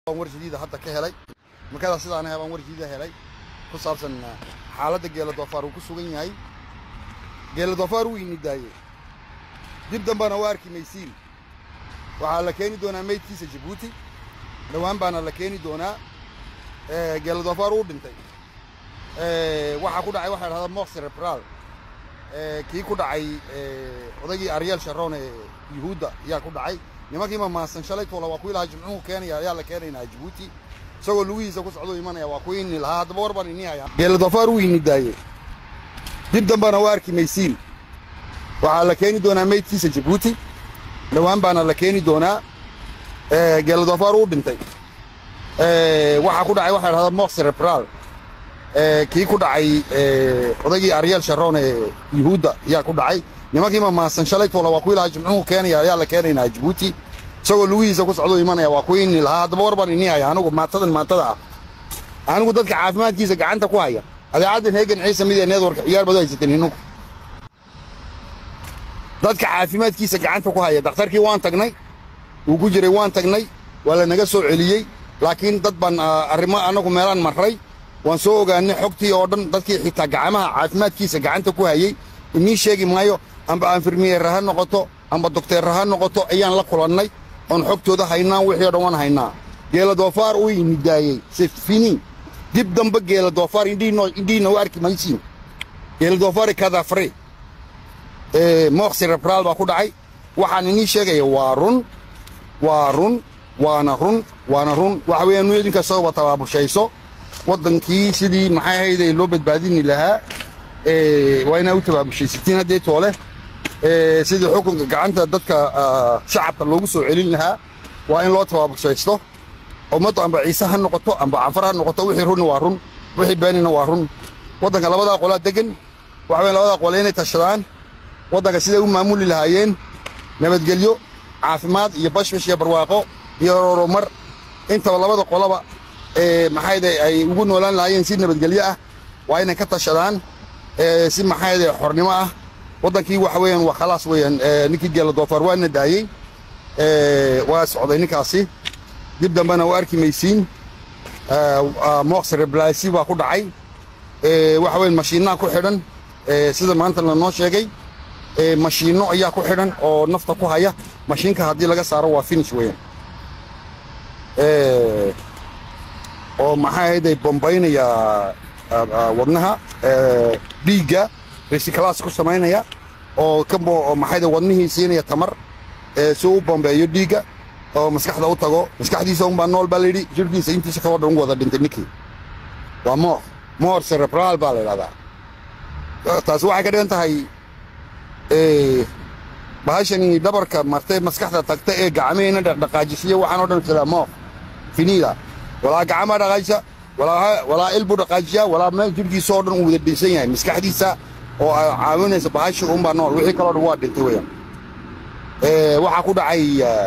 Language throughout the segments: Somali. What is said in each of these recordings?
war jadiida hadda ka helay markadaa sidaan ahay baan war jadiida helay ku saabsan xaaladda geela doofaar uu ku sugan yahay geela doofaar wuu ini daayey dib dambana waa arki maysiin waxaa la keeni doonaa meydkiisa jabuuti dhowaan baana la keeni doonaa geela doofaar uu dhintay waxaa ku dhacay waxaa dhahdaa moq cerebral kii ku dhacay odaygii aryeel sharoon ee yuhuudda ayaa ku dhacay nimankii mamaasan shalay toola waa kuwii lahaa jimcuhu keenaya ayaa la keenaynaa jabuuti isagoo lugihiisa ku socduu imanaya waa kuwii ini lahaa haddaba war baan ini hayaa geela doofaar wuu ini daayey dib dambana waa arki maysiin waxaa la keeni doonaa meydkiisa jabuuti dhowaan baana la keeni doonaa geela doofaar uu dhintay waxaa ku dhacay waxaa dhahdaa moq cerebral kii ku dhacay odaygii aryeel sharoon ee yuhuudda ayaa ku dhacay nimankii mamaasan shalay toola waa kuwii lahaa jimcuhu keenaya ayaa la keenaynaa jabuuti isagoo lugihiisa ku socduu imanaya waa kuwii ini lahaa haddaba war baan ini haya anigu maatadan maatada ah anigu dadka caafimaadkiisa gacanta ku haya adeecaddan heegan ciise mid ee needwarka ciyaar badu haysateen inugu dadka caafimaadkiisa gacanta ku haya dakhtarkii waan tagnay wuu ku jiray waan tagnay waa la naga soo celiyey laakiin dad baan arrimo annagu meelaan marray waan soo ogaanay xogtii oo dhan dadkii xitaa gacmaha caafimaadkiisa gacanta ku hayey inii sheegi maayo amba anfirmiyeer ha noqoto amba dokteer ha noqoto ayaan la kulannay oon xogtooda haynaa wixii o dhan waan haynaa geela doofaar uu ini daayey sefini dib dambe geela doofaar indhiina u arki maysiin geela doofaari kadafre mooq cerebral baa ku dhacay waxaan inii sheegaya waa run waa run waana run waana run waxa weeyaan nu idinka sababa tabaabushayso waddankii sidii maxay ahayday loo badbaadini lahaa waa inaa u tabaabushaysatiin haddee toole sidii xukunka gacanta dadka shacabka loogu soo celin lahaa waa in loo tabaabushaysto ummaddu amba ciise ha noqoto amba canfar ha noqoto wixii runna waa run wixii beenina waa run waddanka labadaa qolaa degan waxa weyan labadaa qole inay tashadaan waddanka siday u maamuli lahaayeen nabadgelyo caafimaad iyo bashbash iyo barwaaqo iyo horumar intaba labada qolaba maxayde ay ugu noolaan lahaayeen si nabadgelyo ah waa inay ka tashadaan si maxayde xornimo ah waddankii waxa weeyaan waa khalaas weeyaan ninkii geela doofaar waana daayey waa socday ninkaasi dib dambena waa arki maysiin mooq cereblasi baa ku dhacay waxa weyan mashiinnaha ku xidhan sida maanta lanoo sheegay mashiinno ayaa ku xidhan oo nafta ku haya mashiinka haddii laga saaro waa finish weeyaan oo maxaa ahayday bombaynaya wadnaha dhiigga resiclaas ku samaynaya oo ka maxayda wadnihii siinaya tamar si u bombeeyo dhiigga oo maskaxda u tago maskaxdiisa unbaa nool baa layidhi jirhkiisa intiisa kaloo dhan u wada dhintay ninkii waa moor moor cerebral baa la yidhahdaa taasi waxay ka dhigan tahay bahashani dhabarka martay maskaxda tagta ee gacmihina dhaqdhaqaajisiya waxaan oo dhan jiraa mooq finiida walaa gacmaa dhaqaajisa walaa ilbuu dhaqaajiyaa walaa meel jirhkiisa oo dhan uu wada dhinsan yahay maskaxdiisa oo caawinaysa bahashi unbaa nool wixii kaloo dhan waa dhintay weeyaan waxaa ku dhacay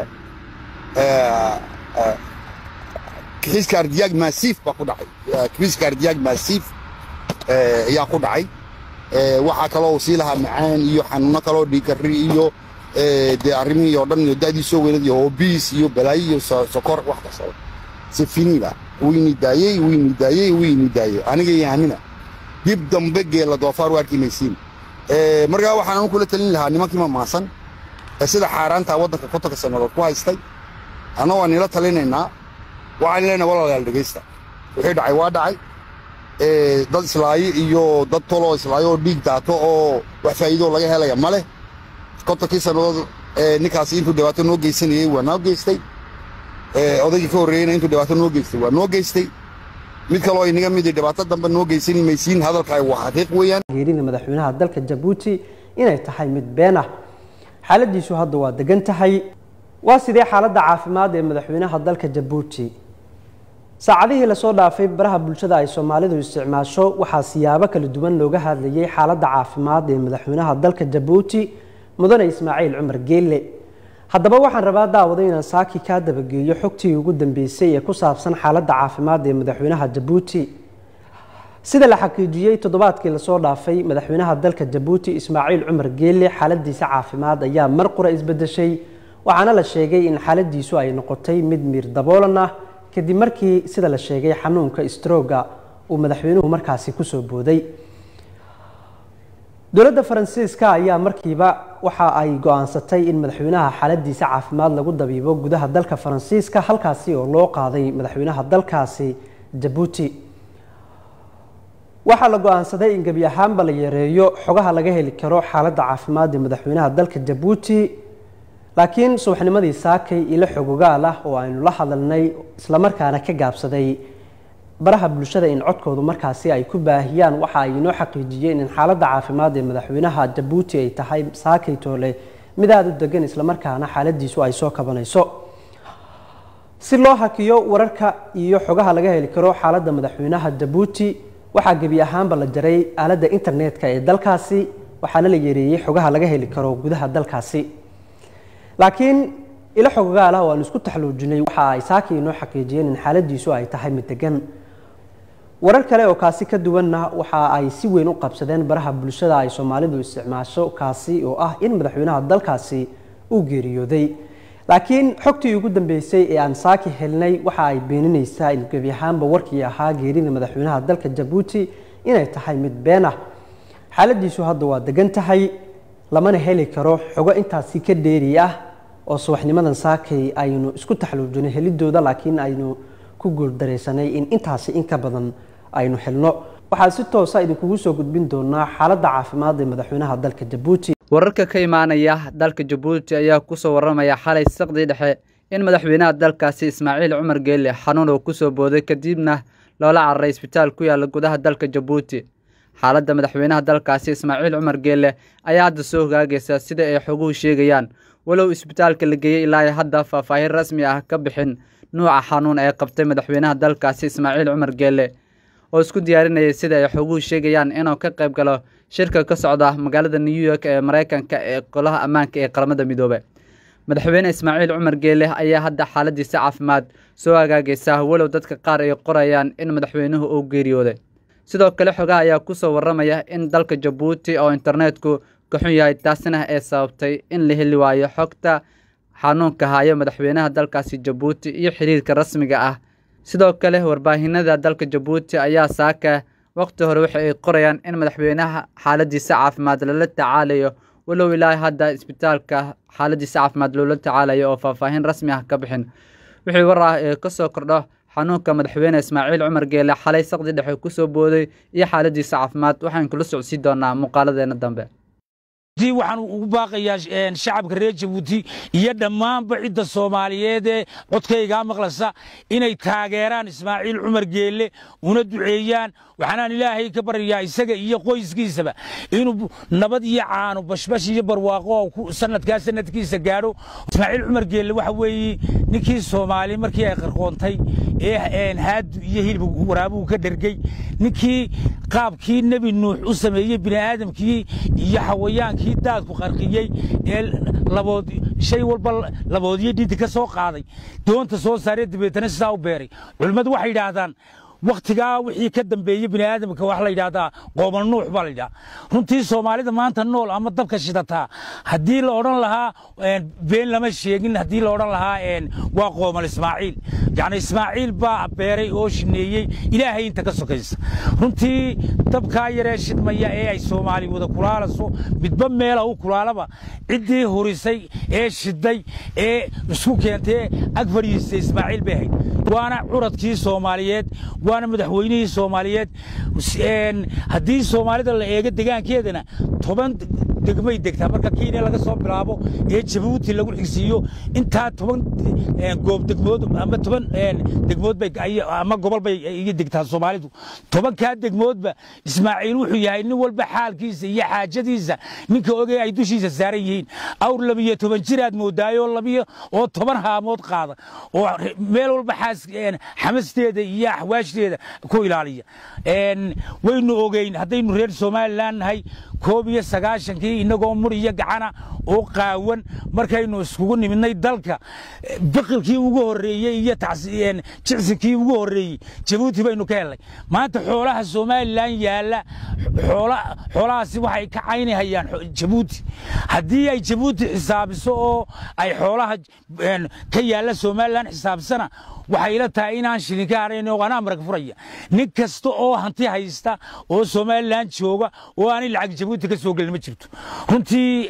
kixiska ardiyaag maasiif baa ku dhacay kixiska ardiyaag maasiif ayaa ku dhacay waxaa kaloo sii lahaa macaan iyo xanuuno kaloo dhiigkarri iyo dee arrimihii oo dhan iyo da'dii soo weynad iyo hobiis iyo balaayo iyo sokor wax kastaba si finiida wayni daayey wayni daayey wayni daayey aniga iyo anina dib dambe geela doofaar u arki maysiin markaa waxaan anu kula talin lahaa nimankii mamaasan ee sida xaaraantaa waddanka kontonka sannadood ku haystay anna waan nila talinaynaa waxaan leenahay walaalayaal dhegaysta wixii dhacay waa dhacay dad islaayo iyo dad toloo islaayo oo dhiig daato oo wax faa'iidoo laga helaya ma leh kontonkii sannadood ninkaasi intuu dhibaato noo geysanayey waa noo geystay odaygii ka horreeyeyna intuu dhibaato noo geystay waa noo geystay mid kaloo inaga midi dhibaato dambe noo geysani maysiin hadalkaa waa xaqiiq weeyaan geerida madaxweynaha dalka jabuuti inay tahay mid been ah xaaladiisu hadda waa degan tahay waa sidee xaaladda caafimaad ee madaxweynaha dalka jabuuti saacadihii lasoo dhaafay baraha bulshada ay soomaalidu isticmaasho waxaa siyaabo kala duwan looga hadlayay xaaladda caafimaad ee madaxweynaha dalka jabuuti mudane ismaaciil cumar geelle haddaba waxaan rabaa daawada inaan saaki kaa dabageeyo xogtii ugu dambeysay ee ku saabsan xaaladda caafimaad ee madaxweynaha jabuuti sida la xaqiijiyey toddobaadkii lasoo dhaafay madaxweynaha dalka jabuuti ismaaciil cumar geelle xaaladiisa caafimaad ayaa mar qura isbedeshay waxaana la sheegay in xaaladiisu ay noqotay mid miir daboolan ah kadib markii sida la sheegay xanuunka strooga uu madaxweynuhu markaasi kusoo booday dowladda faransiiska ayaa markiiba waxa ay go-aansatay in madaxweynaha xaaladiisa caafimaad lagu dabiibo gudaha dalka faransiiska halkaasi oo loo qaaday madaxweynaha dalkaasi jabuuti waxaa la go-aansaday in gebi ahaanba la yareeyo xogaha laga heli karo xaaladda caafimaad ee madaxweynaha dalka jabuuti laakiin subaxnimadii saakay ilo xogogaal ah oo aynu la hadalnay islamarkaana ka gaabsaday baraha bulshada in codkoodu markaasi ay ku baahiyaan waxa ay inoo xaqiijiyeen in xaaladda caafimaad ee madaxweynaha jabuuti ay tahay saakay toole mid aada u degan islamarkaana xaaladiisu ay soo kabanayso si loo hakiyo wararka iyo xogaha laga heli karo xaaladda madaxweynaha jabuuti waxaa gebi ahaanba la jaray aaladda internetka ee dalkaasi waxaana la yareeyey xogaha laga heli karo gudaha dalkaasi laakiin ilo xogogaal ah oo aan isku taxluujinay waxa ay saakii inoo xaqiijiyeen in xaaladiisu ay tahay mid degan warar kale oo kaasi ka duwanna waxa ay si weyn u qabsadeen baraha bulshada ay soomaalidu isticmaasho kaasi oo ah in madaxweynaha dalkaasi uu geeriyooday laakiin xogtii ugu dambeysay ee aan saaki helnay waxa ay beenineysaa in gebi ahaanba warkii ahaa geerida madaxweynaha dalka jabuuti inay tahay mid been ah xaaladiisu hadda waa degan tahay lamana heli karo xogo intaasi ka dheeri ah oo subaxnimadan saakay aynu isku taxluujinay helidooda laakiin aynu ku guuldaraysanay in intaasi in ka badan aynu helno waxaan si toosa idinkugu soo gudbin doonaa xaaladda caafimaad ee madaxweynaha dalka jabuuti wararka ka imaanaya dalka jabuuti ayaa kusoo waramaya xalay saqdii dhexe in madaxweynaha dalkaasi ismaaciil cumar geelle xanuun uu kusoo booday kadibna loola cararay isbitaal ku yaalla gudaha dalka jabuuti xaaladda madaxweynaha dalkaasi ismaaciil cumar geelle ayaa hadda soo hogaagaysa sida ay xoguhu sheegayaan walow isbitaalka la geeyey ilaa hadda faahfaahin rasmi ah ka bixin nuuca xanuun ee qabtay madaxweynaha dalkaasi ismaaciil cumar geelle oo isku diyaarinayay sida ay xoguhu sheegayaan inuu ka qayb galo shirka ka socda magaalada new york ee maraykanka ee golaha ammaanka ee qaramada midoobe madaxweyne ismaaciil cumar geelle ayaa hadda xaaladiisa caafimaad soo hagaagaysa walow dadka qaar ay qorayaan in madaxweynuhu uu geeriyooday sidoo kale xogaha ayaa kusoo waramaya in dalka jabuuti oo internetku kaxun yahay taasina ay sababtay in la heli waayo xogta xanuunka haayo madaxweynaha dalkaasi jabuuti iyo xiriirka rasmiga ah sidoo kale warbaahinada dalka jabuuti ayaa saaka waqti hore waxa ay qorayaan in madaxweynaha xaaladiisa caafimaad lala tacaalayo walow ilaa hadda isbitaalka xaaladiisa caafimaad loola tacaalayo oo faahfaahin rasmi ah ka bixin wixii war ah ee kasoo kordho xanuunka madaxweyne ismaaciil cumar geele xalay saqdi dhexe kusoo booday iyo xaaladiisa caafimaad waxaan kula socodsiin doonaa muuqaaladeena dambe waxaan ugu baaqayaa shacabka reer jabuuti iyo dhammaanba cidda soomaaliyeed ee codkaygaa maqlasa inay taageeraan ismaaciil cumar geelle una duceeyaan waxaanaan ilaahay ka baryayaa isaga iyo qoyskiisaba inuu nabad iyo caano bashbash iyo barwaaqo sanadkaa sanadkiisa gaadho ismaaciil cumar geelle waxa weeye ninkii soomaali markii ay qarqoontay ee haadu iyo hilib waraabuhu ka dhergey ninkii qaabkii nebi nuux u sameeyey bini'aadamkii iyo xawayaankii daadku qarqiyey ee labood shay walba laboodyo dhidi ka soo qaaday doonta soo saaree dabeetana sidaa u beeray culimmadu waxay yidhaahdaan wakhtigaa wixii ka dambeeyey bini'aadamka wax la yidhaahdaa qoomal nuux baa la yidhaha runtii soomaalida maanta nool ama dabka shidataa haddii la odhan lahaa been lama sheegin haddii la odhan lahaa waa qoomal ismaaciil yacni ismaaciil baa beeray oo shineeyey ilaahay inta ka sokaysa runtii dabkaa yaree shidmaya ee ay soomaali wada kulaalaso midba meela u kulaalaba ciddii hurisay ee shiday ee isku keentay ag fadhiistay ismaaciil bay ahayd waana curadkii soomaaliyeed waana madaxweynihii soomaaliyeed haddii soomaalida la eego degaankeedana toban degmay degtaa marka kenya laga soo bilaabo ee jabuuti lagu xigsiiyo intaa toban goob degmood ama toban degmood bay ama gobol bay iga degtaa soomaalidu tobankaa degmoodba ismaaciil wuxuu yahay nin walba xaalkiisa iyo xaajadiisa ninka ogey ay dushiisa saaran yihiin awr labiyo toban jiraad moodaayo labiyo oo toban haamood qaada oo meel walba xaas xamasteeda iyo axwaashdeeda ku ilaaliya waynu ogeyn haddaynu reer somalilan nahay koob iyo sagaashankii innagoo mur iyo gacana oo qaawan markaynu iskugu nimidnay dalka biqilkii ugu horreeyey iyo jicsinkii ugu horreeyey jabuuti baynu ka helnay maanta xoolaha somalilan yaalla xoolahaasi waxay ka caynihayaan jabuuti haddii ay jabuuti xisaabiso oo ay xoolaha ka yaalla somalilan xisaabsana waxay ila tahay inaan shilin ka harayn oo anaa marag furaya nin kasta oo hanti haysta oo somalilan jooga oo aanay lacag jabuuti ka soo gelin ma jirto runtii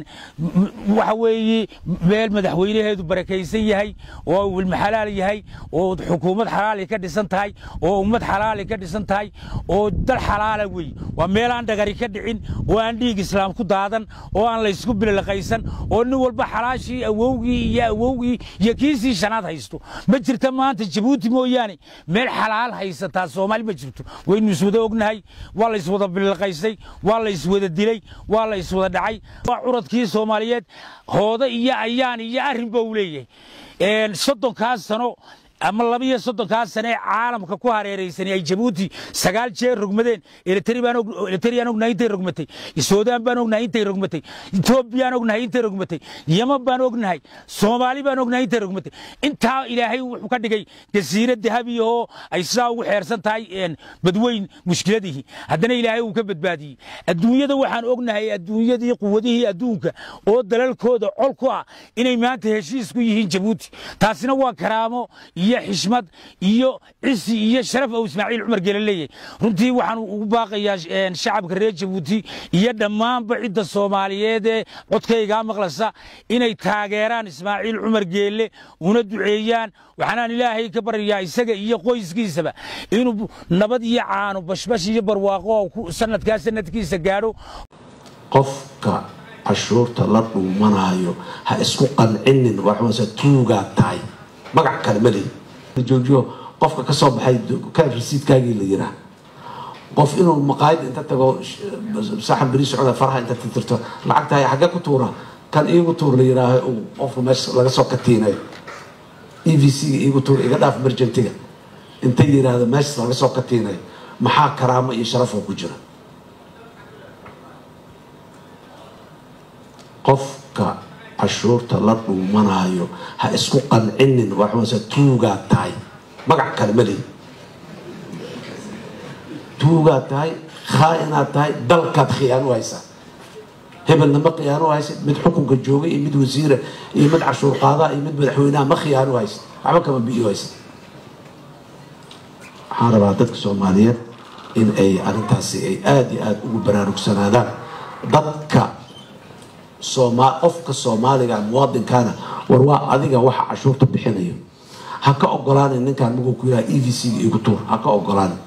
waxa weeye meel madaxweynaheedu barakaysan yahay oo wilma xalaal yahay oo xukuumad xalaali ka dhisan tahay oo ummad xalaali ka dhisan tahay oo dal xalaala wey waa meel aan dhagari ka dhicin oo aan dhiig islaam ku daadan oo aan laysku bililaqaysan oo nin walba xalaashii awowgii iyo awowgii iyo kiisii shanaad haysto ma jirta maanta jabuuti mooyaane meel xalaal haysataa soomaali ma jirto waynu iswada ognahay waa la iswada bililaqaysay waa la iswada dilay waa la iswada dhacay waa curadkii soomaaliyeed hooda iyo ayaan iyo arrin ba uu leeyahay soddonkaas sano ama laba iyo soddonkaa sane ee caalamka ku hareeraysanay ay jabuuti sagaal jeer rogmadeen eritriyaan ognahay intay rogmatay suudaan baan ognahay intay rogmatay etoobiyaan ognahay intay rogmatay yeman baan ognahay soomaali baan ognahay intay rogmatay intaa ilaahay wuxuu ka dhigay jasiirad dahabi oo ay sidaa ugu xeersan tahay badweyn mushkiladihii haddana ilaahay uu ka badbaadiyey adduunyada waxaan ognahay adduunyadii quwadihii adduunka oo dalalkooda col ku ah inay maanta heshiis ku yihiin jabuuti taasina waa karaamo iyo xishmad iyo cisi iyo sharaf ou ismaaciil cumar geele leeyahay runtii waxaan ugu baaqayaa shacabka reer jabuuti iyo dhammaanba cidda soomaaliyeed ee codkaygaa maqlasa inay taageeraan ismaaciil cumar geelle una duceeyaan waxaanaan ilaahay ka baryayaa isaga iyo qoyskiisaba inuu nabad iyo caano bashbash iyo barwaaqo sanadkaa sanadkiisa gaadho qofka cashuurta la dhuumanaayo ha isku qancinin waxmase tuugaa tahay magac kale ma lehi joojiyo qofka ka soo baxay kaab rasiidkaagii la yiraa qof inuu maqaayad inta tago saxan beri socda faraha inta tirtirto lacagtahay xaggee ku tuura kan iigu tuur la yiraaho uu qofku meesha laga soo katiinayo e v c ga iigu tuur iga dhaaf merjantiga inta yiraahdo meesha laga soo katiinayo maxaa karaamo iyo sharafoo ku jira qofka cashuurta la dhuumanaayo ha isku qancinin waxmase tuugaa tahay magac kale ma lehi tuugaa tahay khaa-inaad tahay dalkaad khiyaano haysaa hebelna ma khiyaano haysid mid xukunka jooga iyo mid wasiira iyo mid cashuur qaadaa iyo mid madaxweynaha ma khiyaano haysid waxba kama biyo haysid waxaan rabaa dadka soomaaliyeed in ay arrintaasi ay aada iyo aada ugu baraarugsanaadaan dadka qofka soomaaliga muwaadinkaana war waa adiga waxa cashuurta bixinayo ha ka ogolaanin ninkaan maguu ku yiraha e v c ga igu tuur ha ka ogolaanin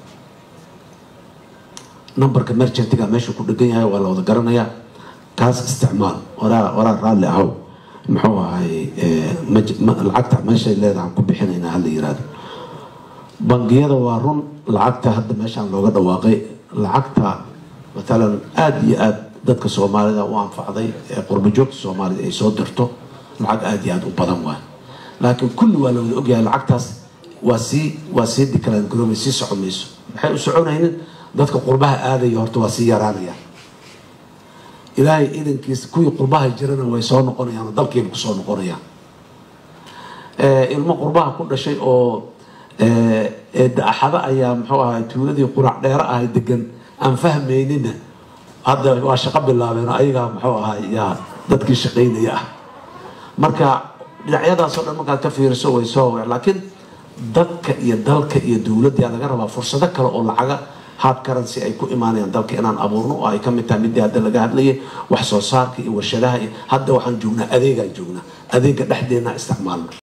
numberka merchantiga meesha ku dhegan yahay waa la wada garanayaa kaas isticmaal waraa waraa raalli ahow muxuu ahay lacagta meeshay leedahan ku bixinaynaa hala yiraahdo bangiyada waa run lacagta hadda meeshaan looga dhawaaqay lacagta matalan aada iyo aada dadka soomaalida u anfacday ee qurbajoogta soomaalida ay soo dirto lacag aada iyo aada u badan waay laakiin kulli waa la wada ogyahay lacagtaas waa sii waa sii declan garoobay sii soco mayso maxay u soconaynin dadka qurbaha aadaya horta waa sii yaraanaya ilaahay idankiisa kuwii qurbaha jirana way soo noqonayaan oo dalkiiba kusoo noqonayaan ilmo qurbaha ku dhashay oo eedda-axada ayaa muxuu ahay tuuladii qurac dheero ahay degan aan fahmaynina hadda waa shaqo bilaabeen oo ayagaa muxuu ahay yaa dadkii shaqaynaya ah marka dhinacyadaasoo dhan markaad ka fiiriso way soo laakiin dadka iyo dalka iyo dowladda yaa laga rabaa fursado kale oo lacaga hard currency ay ku imaanayaan dalka inaan abuurno oo ay ka mid tahay midii hadda laga hadlayay wax soo saarka iyo warshadaha iyo hadda waxaan joognaa adeegaan joognaa adeega dhexdeena isticmaalno